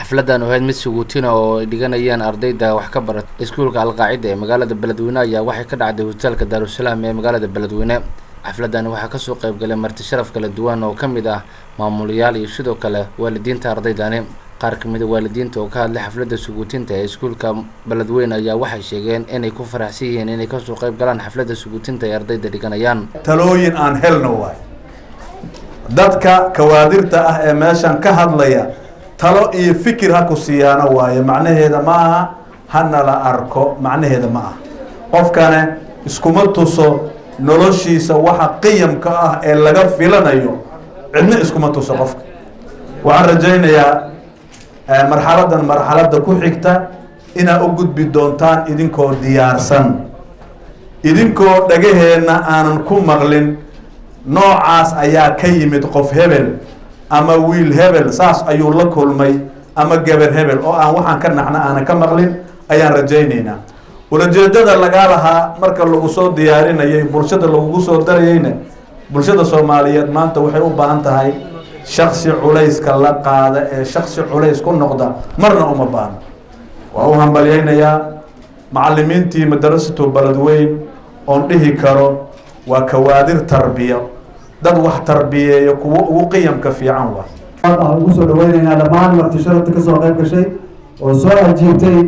xafladan ahayd mid suguutina oo ay dhiganayeen ardayda wax ka barata iskuulka alqaacida ee magaalada beledweyne ayaa waxay ka dhacday hotelka daarusalaam ee magaalada beledweyne xafladani waxaa kasoo qeybgalay marti sharaf kala duwan oo ka mid ah maamulayaal iyo sidoo kale waalidiinta ardaydani qaar kamid a waalidiinta oo ka hadlay xafladda suguutinta ee iskuulka beledweyne ayaa waxay sheegeen inay ku faraxsan yihiin inay kasoo qeyb galaan xafladda suguutinta ay ardayda dhiganayaan talooyin aan helno waay dadka kawaadirta ah ee meeshan ka hadlaya talo iyo fikir ha ku siiyaano waaye macnaheeda ma aha hana la arko macnaheeda ma aha qofkane iskuma tuso noloshiisa waxa qiyamka ah ee laga filanayo cidna iskuma tuso qofka waxaan rajaynayaa marxaladan marxaladda ku xigta inaad u gudbi doontaan idinkoo diyaarsan idinkoo dhagaheenna aanan ku maqlin noocaas ayaa ka yimid qof hebel ama wiil hebel saas ayuu la kulmay ama geber hebel oo aan waxaan ka naxna aanan ka maqlin ayaan rajaynaynaa ulajeedada lagaa lahaa marka lagu soo diyaarinayay bulshada lagugu soo darayeyna bulshada soomaaliyeed maanta waxay u baahan tahay shaksi culayska la qaada ee shaksi culays ku noqda marna uma baahno waa u hambalyaynayaa macalimiintii madarasatu beledweyn oon dhihi karo waa kawaadir tarbiya dad wax tarbiyeeya kuwo ugu qiyamka fiican waa waxaan ugu soo dhaweyneynaa dhammaan marti sharafta kasoo qayb gashay oo soo ajiibtay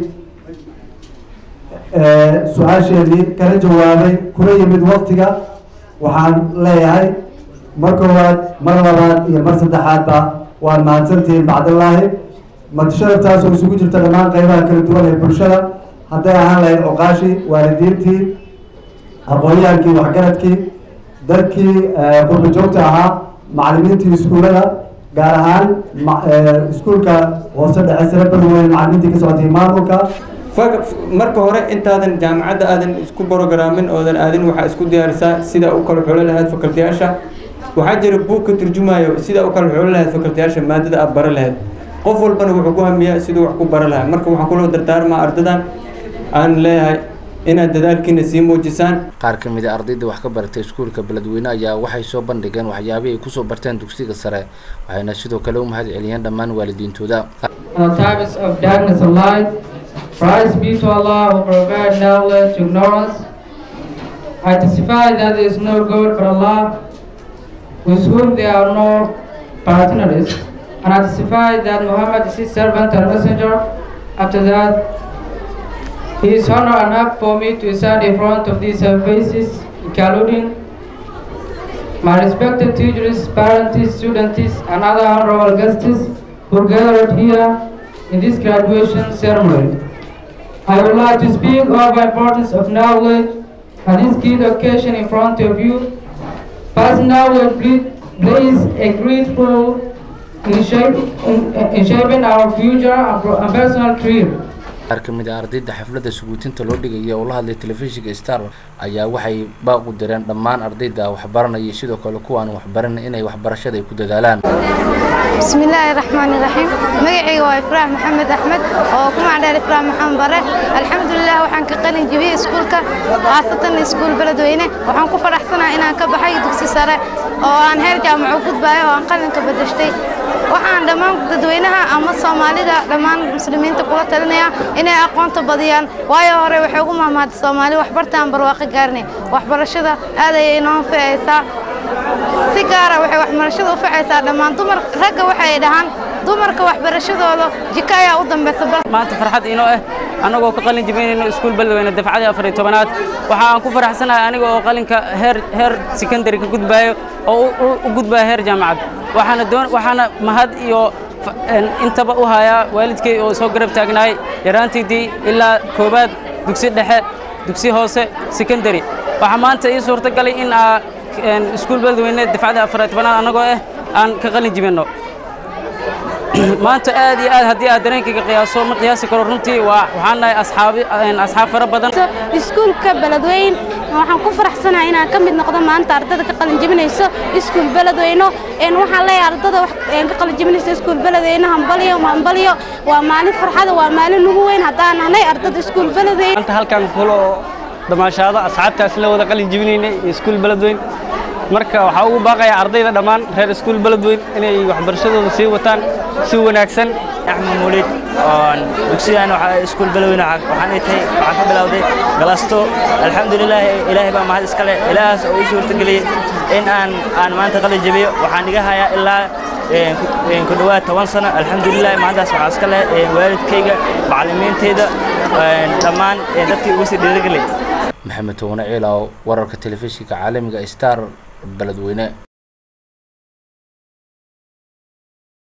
su-aasheedii kala jawaabay kuna yimid waktiga waxaan leeyahay mar koowaad mar labaad iyo mar saddexaadba waad mahadsantihiin bacdallaahi marti sharaftaas oo isugu jirta dhammaan qeybaha kala duwan ee bulshada hadday ahaan lahayd cuqaashii waalidiintii aqoon-yahankii waxgaradkii dadkii qurba joogta ahaa macalimiintii iskuullada gaar ahaan iskuulka hoose dhexe sare beledweyne macalimiintii ka socotay maamulka marka hore intaadan jaamacadda aadan isku borograamin oodan aadin waxaa isku diyaarisaa sida u kala xoolo lahayd fakultiyaasha waxaa jira buug ka turjumayo sida u kala xoolo lahayd fakultiyaasha maadada aad bara lahayd qof walbana wuxuu ku hamiyaa siduu wax ku bara lahaa marka waxaan kula dardaarmaa ardadan aan leeyahay inaad dadaalkiina sii muujisaan qaar ka mid a ardayda wax ka baratay iskuulka beledweyne ayaa waxay soo bandhigeen waxyaabihii ay kusoo barteen dugsiga sare waxayna sidoo kale u mahad celiyeen dhammaan waalidiintooda Praise be to Allah who provide knowledge to ignorance. I testify that there is no God but Allah, with whom there are no partners. And I testify that Muhammad is his servant and messenger. After that, he is honor and up for me to stand in front of these faces, including my respected teachers, parents, students, and other honorable guests who gathered here in this graduation ceremony. I would like to speak of the importance of knowledge on this key occasion in front of you. First, knowledge plays a great role in, shape, in, in shaping our future and personal career. qaar ka mid a ardayda xafladda suguutinta loo dhigaya oo la hadlay telefishinka star ayaa waxay baaqu direen dhammaan ardayda waxbaranaya sidoo kale kuwaan waxbaran inay waxbarashada ay ku dadaalaan بسم الله الرحمن الرحيم مقعي وإفراح محمد أحمد وكما عدال إفراح محمد برة الحمد لله وحن كقلن جبي سكولك خاصة سكول بلدوينة وحن كفر أحسنا إن كبحي دكسي سرة وأن هرجع معقود باي وأن قلن كبدشتي waxaan dhammaan dadweynaha ama soomaalida dhammaan muslimiinta kula talinaya inay aqoonta badiyaan waayo hore waxay ugu mahmaaday soomaali waxbartaan barwaaqo gaarnay waxbarashada aad ayay inoo anficaysaa si gaara waxay waxbarashada u ficaysaa dhammaan dumar ragga waxay dhahaan dumarka waxbarashadooda jiko ayaa u dambaysa maanta farxad inoo ah annagoo ka qalin jibinayno iskuul beledweyne dafcadii afar iyo tobanaad waxa aan ku faraxsanahay aniga oo qalinka heer heer secondary ka gudbaayo oo u gudbaya heer jaamacad waxaana doon waxaana mahad iyo intaba u hayaa waalidkay oo soo garab taagnaay yaraantaydii ilaa koobaad dugsi dhexe dugsi hoose secondary waxaa maanta ii suurtagalay in aa iskuul beledweyne dafcadii afar iyo tobanaad annagoo ah aan ka qalin jibinno maanta aad iyo aad haddii aad dareenkayga qiyaaso ma qiyaasi karo runtii waa waxaan nahay asxaabi asxaab fara badan iskuulka beledweyn waxaan ku faraxsanahay inaan ka mid noqdo maanta ardada ka qalin jebinayso iskuul beledweyno waxaan leeyahay ardada ka qalin jebinayso iskuul beledweyne hambalyo hambalyo waa maalin farxada waa maalin ugu weyn haddaan nahnay ardada iskuul beledweyn maanta halkan kulo damaashaado asxaabtaas la wada qalin jebinaynay iskuul beledweyn marka waxaa ugu baaqayaa ardayda dhammaan reer iskuul beledweyn inay waxbarashadooda sii wataan si wanaagsan axmed muulid oon dugsigan waxaa iskuul baloweyne waxaan ay tahay waxaan ka bilowday galasto alxamdulilah ilaahay baa mahad iskale ilaahaas oo ii suurtageliyey in aan aan maanta qalin jabiyo waxaan iga hayaa ilaa ku dhowaad toban sano alxamdulilah maantaas waxaa iska leh waalidkayga macallimiinteyda dhammaan dadkii ugu sii dhiirigelay maxamed towane ciilaw wararka telefishinka caalamiga star beledweyne